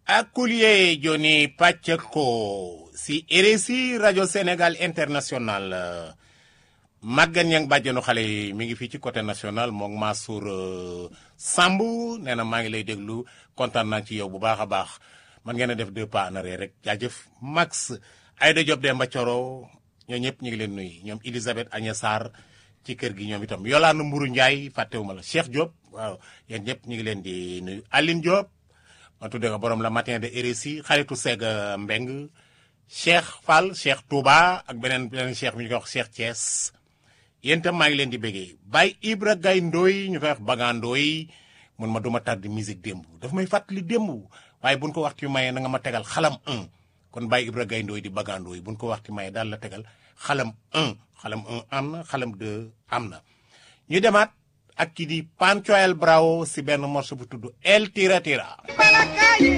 Akulier Joni Pachako si RSI rajo Sénégal international Maguette Niang bàjjenu xale yi mi ngi fii ci côté national moom Mansour Samb nee na maa ngi lay déglu kontaan naa ci yow bu baax a baax man ngeen a def deux pas en arrière rek jaajëf Max Aïda Diop Demba Coro ñoo ñëpp ñu ngi leen nuyu ñoom Elisabeth Agnès Sarr ci kër gi ñoom itam Yolande Mburu Ndiaye fàttewuma la Cheikh Diop waaw yéen ñëpp ñu ngi leen di nuyu Aline Diop ma tuddee ko borom la matin de RSI xaritu Seeg Mbeng Cheikh Fall Cheikh Touba ak beneen beneen Cheikh bi ñu koy wax Cheikh Thiès yéen itam maa ngi leen di béggee Baye Ibra Gaye Ndoy ñu koy wax Baga Ndoy mun ma duma tardé musique démb daf may fàttali démb waaye buñ ko waxtu mayee na nga ma tegal xalam 1 kon Baye Ibra Gaye Ndoy di Baga Ndoy buñ ko waxtu mayee daal la tegal xalam 1 xalam 1 am na xalam 2 am na ñu demaat ak ki di Panchoel Bravo si benn morceau bu tudd El Tira Tira